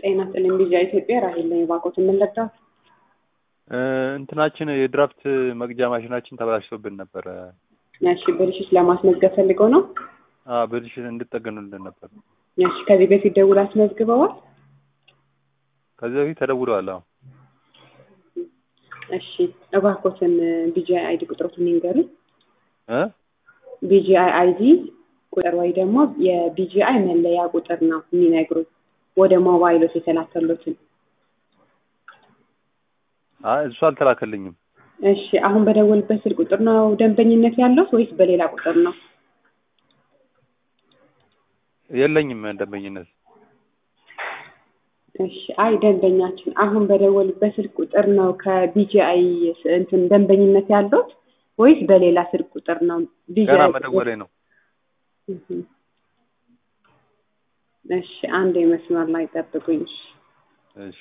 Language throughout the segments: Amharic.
ጤና ይስጥልኝ ቢዣ ኢትዮጵያ ራሄል ነኝ። እባክዎትን ምን ልርዳዎት? እንትናችን የድራፍት መቅጃ ማሽናችን ተበላሽቶብን ነበረ። እሺ ብልሽት ለማስመዝገብ ፈልገው ነው? አዎ ብልሽት እንድጠገኑልን ነበር። እሺ ከዚህ በፊት ደውል አስመዝግበዋል? ከዚህ በፊት ተደውለዋል። አዎ እሺ እባክዎትን ቢጂአይ አይዲ ቁጥሮትን ይንገሩኝ። እ ቢጂአይ አይዲ ቁጥር ወይ ደግሞ የቢጂአይ መለያ ቁጥር ነው የሚነግሩኝ ወደ ሞባይሎት የተላከሉትን። አይ እሱ አልተላከልኝም። እሺ አሁን በደወልበት ስልክ ቁጥር ነው ደንበኝነት ያለው ወይስ በሌላ ቁጥር ነው? የለኝም ደንበኝነት። እሺ አይ ደንበኛችን አሁን በደወሉበት ስልክ ቁጥር ነው ከቢጂአይ እንትን ደንበኝነት ያለው ወይስ በሌላ ስልክ ቁጥር ነው? ገና ቢጂአይ መደወሌ ነው። እህ። እሺ አንድ መስመር ላይ ጠብቁኝ። እሺ እሺ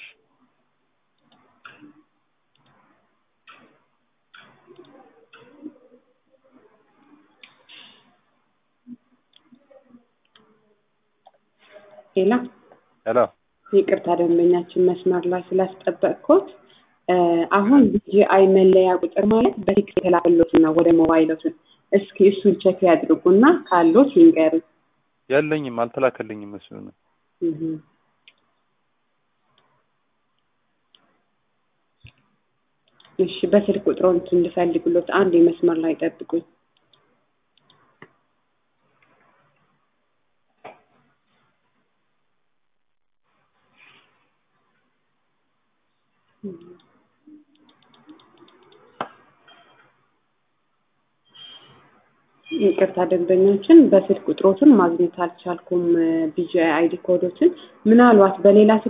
ሌላ ሄሎ ይቅርታ ደንበኛችን መስመር ላይ ስላስጠበቅኩት እ አሁን ቢጂአይ መለያ ቁጥር ማለት በቴክስት የተላከሎት ነው ወደ ሞባይሎትን። እስኪ እሱን ቼክ ያድርጉና ካሎት ይንገሩኝ። የለኝም፣ አልተላከልኝም እሱ ነው። እህ። እሺ በስልክ ቁጥሮን እንድፈልግሎት አንድ የመስመር ላይ ጠብቁኝ። ይቅርታ ደንበኞችን በስልክ ቁጥሮትን ማግኘት አልቻልኩም። ቢጂአይ አይዲ ኮዶችን ምናልባት በሌላ